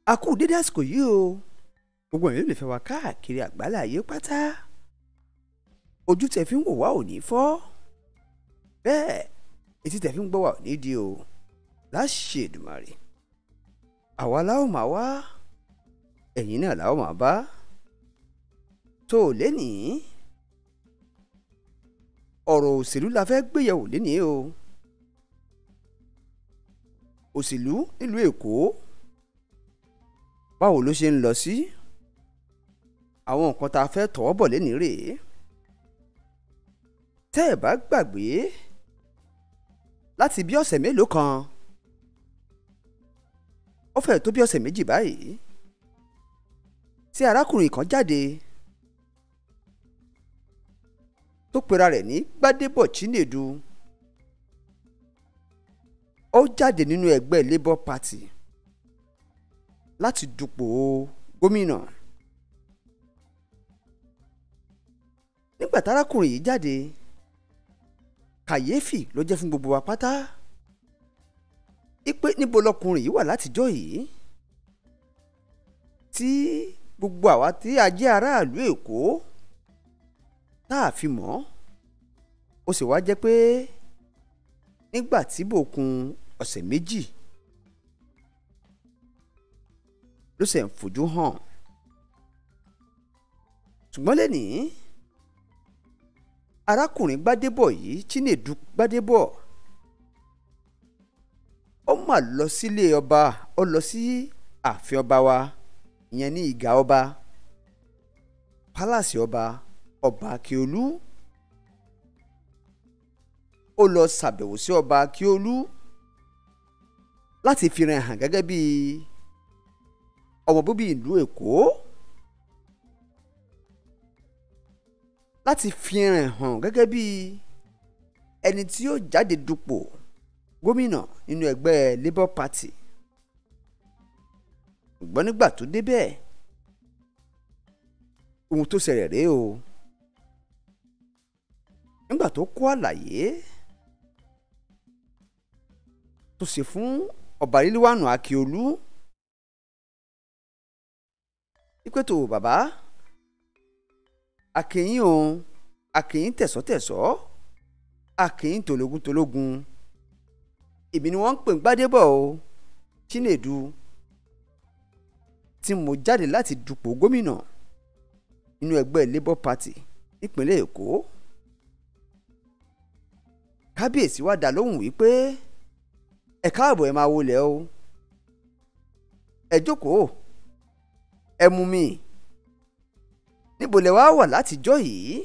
a kú dédé àsìkò yìí o gbogbo èèyàn lè fẹ́ wá káàkiri àgbálá ayé pátá ojú tẹ fi ń wò wá ò ní fọ́ bẹ́ẹ̀ etí tẹ fi ń gbọ́ wá ò ní di o láṣẹ Èdùmàrè àwa láwọn máa wá ẹ̀yin náà láwọn máa bá tó o lénìí ọ̀rọ̀ òṣèlú la fẹ́ gbéyẹ̀wò lénìí o òṣèlú nílùú Èkó báwo ló ṣe ń lọ sí àwọn nǹkan tá a fẹ́ tọwọ́ bọ̀ lénìí rèé tẹ́ ẹ̀ bá gbàgbé láti bí ọ̀sẹ̀ mélòó kan ó fẹ́ẹ̀ tó bí ọ̀sẹ̀ méjì báyìí tí arákùnrin kan jáde tó pera rẹ̀ ní Gbádébọ̀ Chinedu ó jáde nínú ẹgbẹ́ Labour Party láti dupò gómìnà nígbà tárákùnrin yìí jáde kàyéfì ló jẹ́ fún gbogbo wa pátá ipe níbo lọkùnrin yìí wà látijọ́ yìí tí gbogbo àwa tí a jẹ́ aráàlú Èkó tá a fi mọ̀ ó sì wá jẹ́ pé nígbà tí bòkun ọ̀sẹ̀ méjì ló ṣe ń fojú hàn ṣùgbọ́n lẹ́nìí arákùnrin Gbádébọ̀ yìí Chinedu Gbádébọ̀ ó mà lọ sílé ọba ó lọ sí ààfin ọba wa ìyẹn ní ìgà ọba pálàsì ọba ọba Akíolú ó lọ ṣàbẹ̀wò sí ọba Akíolú láti fi ràn hàn gẹ́gẹ́ bí ọmọ bíbí ìlú Èkó láti fi ràn hàn gẹ́gẹ́ bí ẹni tí yóò jáde dupò gómìnà nínú ẹgbẹ́ Labour Party ṣùgbọ́n nígbà tó débẹ̀ ohun tó ṣẹlẹ̀ rèé o nígbà tó kó àlàyé tó ṣe fún ọba Rílíwánù Akíolú ìpètò bàbá akínyìn o akínyìn tẹ̀sọ́tẹ̀sọ́ akínyìn tòlógún tòlógún èmi ni wọ́n ń pè ń Gbádébọ̀ o Chinedu tí mo jáde láti dupò gómìnà nínú ẹgbẹ́ Labour Party nípínlẹ̀ Èkó kábíyèsí wa dá lóhùn wípé ẹ káàbọ̀ ẹ máa wọlé o ẹ jókòó ẹ mú mi níbo lẹ wá wà látijọ́ yìí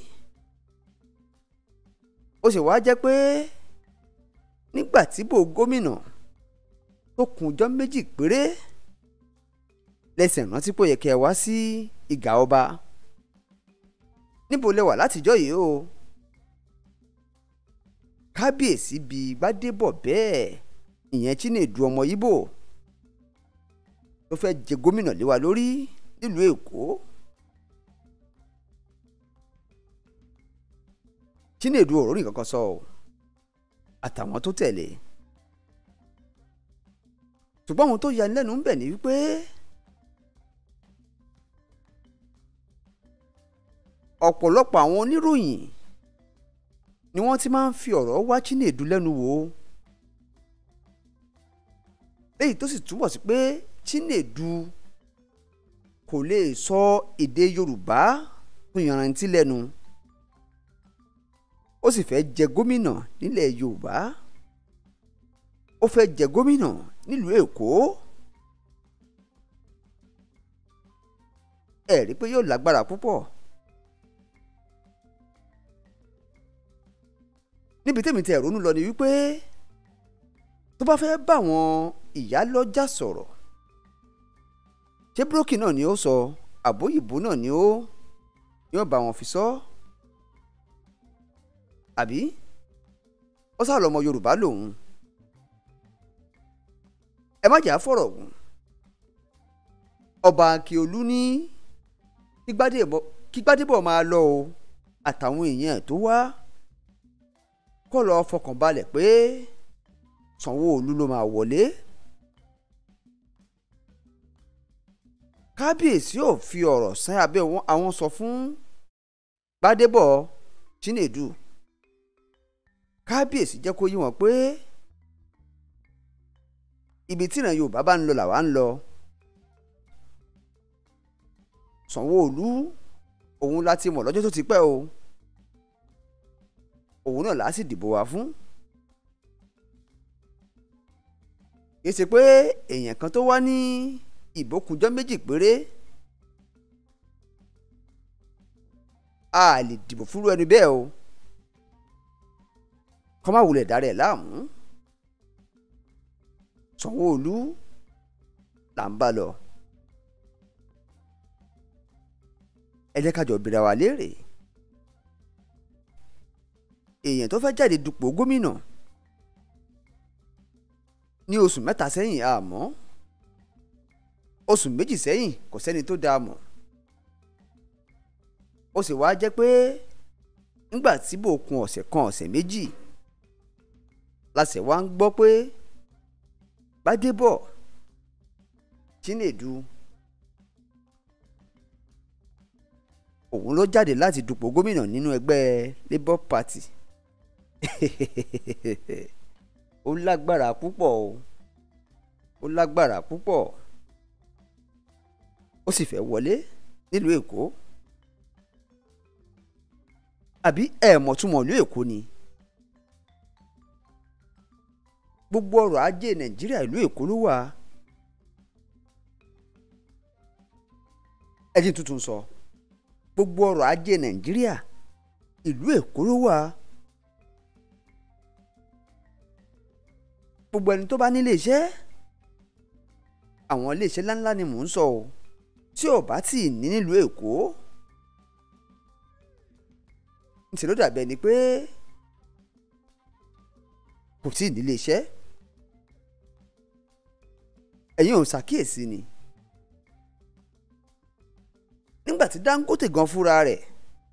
ó sì wá jẹ́ pé nígbà tí bò gómìnà tó kùnjọ́ méjì péré lẹ́sẹ̀ rántí pé ó yẹ kẹ́ ẹ wá sí ìgà ọba níbo lẹ wà látijọ́ yìí o kábíyèsí bíi Gbádébọ̀ bẹ́ẹ̀ ìyẹn Chinedu ọmọ Ìgbò tó fẹ́ jẹ gómìnà lé wa lórí nílùú Èkó Chinedu ọ̀rọ̀ nìkan kan sọ ọ́ àtàwọn tó tẹ̀lé ṣùgbọ́n ohun tó yani lẹ́nu ń bẹ̀ ni wípé ọ̀pọ̀lọpọ̀ àwọn oníròyìn ni wọ́n ti máa ń fi ọ̀rọ̀ wá Chinedu lẹ́nu wò léyìí tó sì túbọ̀ sí pé Chinedu kò lè sọ èdè Yorùbá tó yanrantí lẹ́nu ó sì fẹ́ jẹ gómìnà nílẹ̀ Yorùbá ó fẹ́ jẹ gómìnà nílùú Èkó ẹ rí i pé yóò lágbára púpọ̀ níbi tẹ́mi tẹ́ ronú lọ ni wípé tó bá fẹ́ bá àwọn ìyálọ́jà sọ̀rọ̀ ṣé búrókì náà ni ó sọ àbóyìnbó náà ni ó yóò bá wọn fi sọ àbí ó sá lọmọ Yorùbá lòun ẹ má jà fọ̀rọ̀ gùn ọba Akíolú ní kí Gbádébọ̀ máa lọ o àtàwọn èèyàn tó wá kọ́ lọ́ọ́ fọkàn balẹ̀ pé Sanwó-Olú ló máa wọlé kábíyèsí ò fi ọ̀rọ̀ sán abẹ́ àwọn sọ fún gbadébọ̀ chinedu kábíyèsí jẹ́ kó yí wọn pé ibi tíran yorùbá bá ń lọ làwa ń lọ sanwó-olu òun láti mọ̀ lọ́jọ́ tó ti pẹ́ o òun náà láà sì dìbò wá fún kì í ṣe pé èèyàn kan tó wá ní ìbókunjọ́ méjì péré a lè dìbò fúru ẹni bẹ́ẹ̀ o kọ́ má wulẹ̀ dára ẹ̀ láàmú sanwó-olu là ń bá lọ ẹ jẹ́ ká jọ bìrà wá léèrè èèyàn tó fẹ́ jáde dupò gómìnà ní oṣù mẹ́ta sẹ́yìn àmọ́ oṣù méjì sẹ́yìn kò sẹ́ni tó dáa mọ̀ ó sì wáá jẹ́ pé ńgbà tí bò kun ọ̀sẹ̀ kan ọ̀sẹ̀ méjì láṣẹ wá ń gbọ́ pé Gbádébọ̀ Chinedu òun ló jáde láti dupò gómìnà nínú ẹgbẹ́ Labour Party ó lágbára púpọ̀ o ó lágbára púpọ̀ ó sì fẹ́ wọlé nílùú Èkó àbí ẹ̀ẹ̀mọ̀túnmọ̀ ìlú Èkó ni gbogbo ọrọ̀ ajé Nàìjíríà ìlú Èkó ló wà ẹ̀jìn tuntun sọ gbogbo ọrọ̀ ajé Nàìjíríà ìlú Èkó ló wà. gbogbo ẹni tó bá nílé iṣẹ́ àwọn ilé iṣẹ́ ńláńlá ni mò ń sọ o tí ò bá tì ní nílùú Èkó ǹṣe ló dàbí ẹni pé kò tí ì nílé iṣẹ́ ẹ̀yin ò ṣàkíyèsí ni nígbà tí Dangote gan fúnra rẹ̀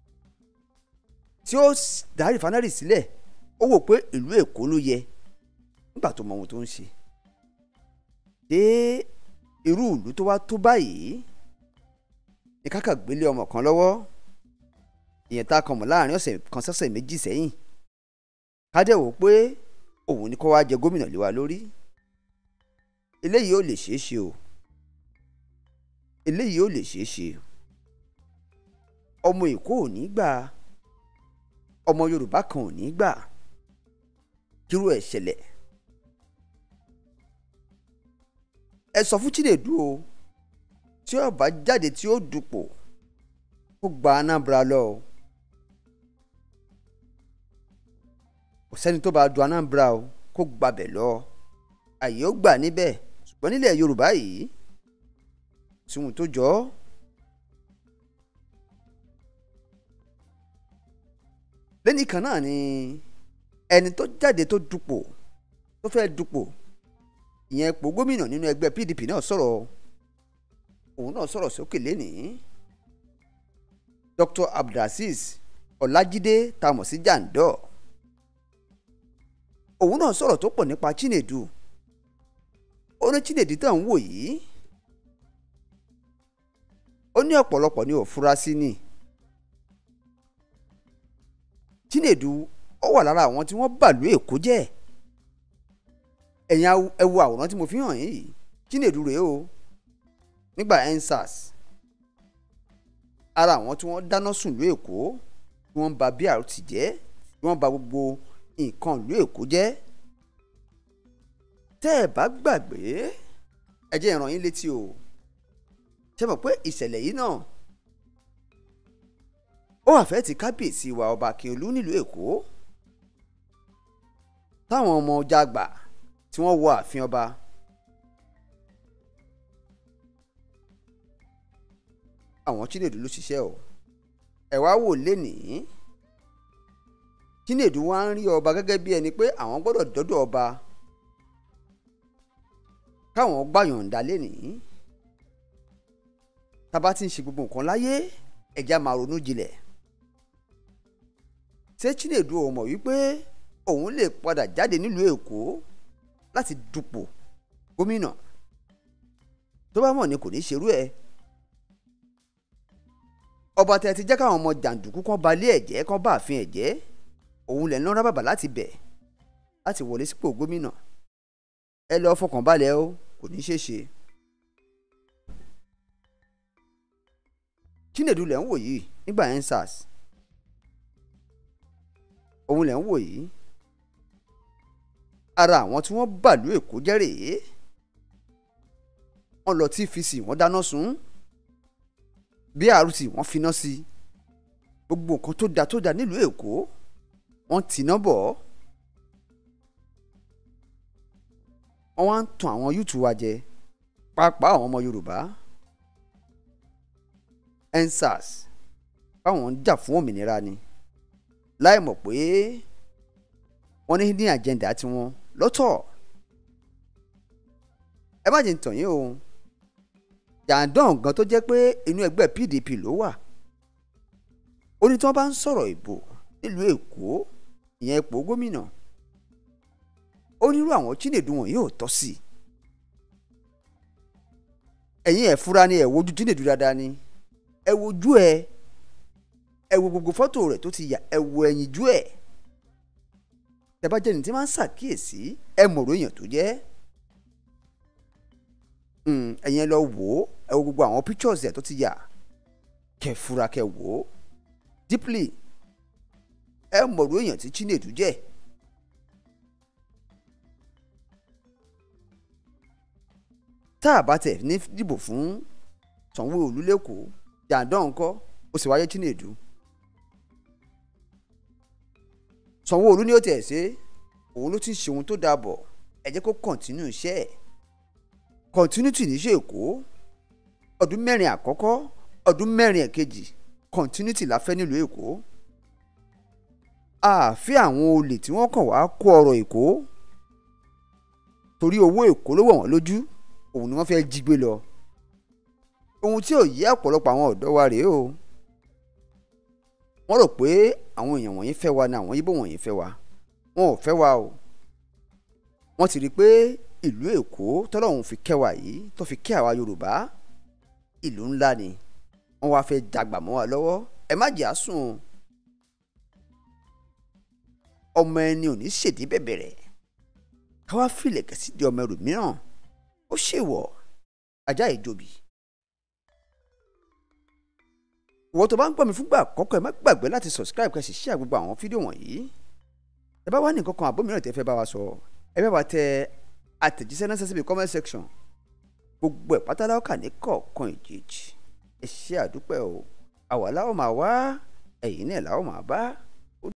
tí ó dá rìfánárì sílẹ̀ ó wò pé ìlú Èkó ló yẹ nígbà tó mọ ohun tó ń ṣe dé irú ìlú tó wá tó báyìí ní kákà gbélé ọmọ kan lọ́wọ́ ìyẹn tá a kàn mọ́ láàrin ọ̀sẹ̀ kan sọ́sẹ̀ méjì sẹ́yìn kádẹ́ wò pé òun ni kó wá jẹ gómìnà lé wa lórí eléyìí ò lè ṣeé ṣe o eléyìí ò lè ṣeé ṣe ọmọ Èkó ò ní gbà ọmọ Yorùbá kan ò ní gbà kírú ẹ̀ ṣẹlẹ̀ ẹ sọ fún Chinedu o tí ó bá jáde tí ó dupò kó gba Anambra lọ o kò sẹ́ni tó bá du Anambra o kó gbabẹ̀ lọ àyè ó gbà níbẹ̀ ṣùgbọ́n nílẹ̀ Yorùbá yìí tìhun tó jọ ọ́ lẹ́nì kan náà ni ẹni tó jáde tó dupò tó fẹ́ dupò ìyẹn ipò gómìnà nínú ẹgbẹ́ PDP náà sọ̀rọ̀ òun náà sọ̀rọ̀ sókè lẹ́nìí Dr. Abdulaziz Ọlájídé tamọ̀ sí Jandor òun náà sọ̀rọ̀ tó pọ̀ nípa Chinedu ó ní Chinedu tó ń wò yìí ó ní ọ̀pọ̀lọpọ̀ ní òfurasí ni Chinedu ó wà lára àwọn tí wọ́n bàlú Èkó jẹ́ ẹ̀yin ẹ wo àwòrán tí mo fi hàn yìí Chinedu rèé o nígbà EndSARS ara àwọn tí wọ́n dáná sùn lú Èkó tí wọ́n bà BRT jẹ́ tí wọ́n bà gbogbo nǹkan ìlú Èkó jẹ́ tẹ́ ẹ bá gbàgbé ẹ jẹ́ ìràn yín létí o ṣe mọ̀ pé ìṣẹ̀lẹ̀ yìí náà ó wà fẹ́ ti kábíyèsí wa ọba Akínolú nílùú Èkó táwọn ọmọ ọjà àgbà tí wọ́n wọ ààfin ọba àwọn Chinedu ló ṣiṣẹ́ o ẹ wá wò lénìí Chinedu wá ń rí ọba gẹ́gẹ́ bí ẹni pé àwọn gbọ́dọ̀ dọ́dọ̀ ọba káwọn gbàyànjá lénìí tábà ti ń ṣe gbogbo nǹkan láyé ẹ̀já máa ronú jinlẹ̀ ṣé Chinedu ò mọ̀ wípé òun lè padà jáde nílùú Èkó láti dupò gómìnà tó bá mọ̀ ni kò ní ṣerú ẹ̀ ọba tẹ ti jẹ́ káwọn ọmọ jàǹdùkú kan balẹ̀ ẹ̀jẹ̀ kan bá àfin ẹ̀jẹ̀ òun lẹ̀ ń lọ́ra bàbà láti bẹ̀ láti wọlé sípò gómìnà ẹ lọ fọkàn balẹ̀ o kò ní ṣeé ṣe. Chinedu lẹ̀ ń wò yìí nígbà yẹn SARS òun lẹ̀ ń wò yìí ara àwọn tí wọ́n bàlú Èkó jẹ́ rèé wọ́n lọ TVC wọ́n dáná sun BRT wọ́n finá sí gbogbo nǹkan tó da tó da nílùú Èkó wọ́n tìná bọ̀ wọ́n wá ń tan àwọn yúùtù wa jẹ pàápàá àwọn ọmọ Yorùbá EndSARS báwọn ń jà fún òmìnira ni láì mọ̀ pé wọ́n ní ní àjẹ́ndà tiwọn lọ́tọ̀ ẹ má jẹ́ ń tàn yín o jàǹdàn gan tó jẹ́ pé inú ẹgbẹ́ PDP ló wà ó ní tí wọ́n bá ń sọ̀rọ̀ ìbò nílùú Èkó ìyẹn ipò gómìnà ó nírú àwọn Chinedu wọn yóò tọ́ sí i ẹ̀yin ẹ̀ fura ni ẹ̀ wojú Chinedu dáadáa ni ẹ wojú ẹ ẹ wo gbogbo fọ́tò rẹ̀ tó ti yà ẹ wo ẹ̀yinjú ẹ̀ tẹ́bá jẹ́ni tí máa ń ṣàkíyèsí ẹ mọ̀rọ̀ èèyàn tó jẹ́ ẹ̀yin ẹ lọ wò ó ẹ wo gbogbo àwọn pictures ẹ̀ tó ti yà kẹ́ fura kẹ́ wò ó deeply ẹ mọ̀rọ̀ èèyàn tí Chinedu jẹ́ tá a bá tẹ̀ ní dìbò fún Sanwó-Olú lẹ́kọ̀ọ́ jàǹdán ńkọ́ ó sì wáyé Chinedu Sanwó-Olú ni ó tẹ̀ ṣe òun ló ti ṣe ohun tó dáa bọ̀ ẹ jẹ́ kó kọ̀ntínú iṣẹ́ ẹ̀ continuity níṣẹ́ Èkó ọdún mẹ́rin àkọ́kọ́ ọdún mẹ́rin ẹ̀kejì continuity la fẹ́ nílùú Èkó àfi àwọn olè tí wọ́n kàn wá kó ọrọ̀ Èkó torí owó Èkó ló wọ̀ wọ́n lójú òun ni wọ́n fẹ́ jí gbé lọ ohun tí ò yé ọ̀pọ̀lọpọ̀ àwọn ọ̀dọ́ wa rèé o wọ́n rò pé àwọn èèyàn wọ̀nyí fẹ́ wa ni àwọn yíbò wọ̀nyí fẹ́ wa wọn ò fẹ́ wa o wọ́n ti rí i pé ìlú Èkó tọ́lọ́hún fi kẹ́ wa yìí tó fi kẹ́ àwa Yorùbá ìlú ńlá ni wọ́n wá fẹ́ dàgbà mọ́ wa lọ́wọ́ ẹ má jẹ́ àsùn ọmọ ẹni ò ní ṣèdí bẹ̀bẹ̀rẹ̀ káwá fìlẹ̀kẹ̀ sí di ọmọ ẹrù mìíràn ó ṣèwọ̀ ajá ìjòbí ìwọ tó bá ń gbọ́ mi fúngbà àkọ́kọ́ ẹ má gbàgbé láti subscribe kẹ́ sì share gbogbo àwọn fídíò wọ̀nyí ẹ bá wà ní nǹkan kan àbó mìíràn tẹ́ fẹ́ bá wa sọ ẹ bá wa tẹ àtẹ̀jíṣẹ́ náà síbi comment section gbogbo ẹ̀ pátá láwọ́ kà ní kọ̀ọ̀kan ìjèjì ẹ ṣe àdúpẹ́ o àwa láwọn máa wá ẹ̀yin náà láwọn máa bá.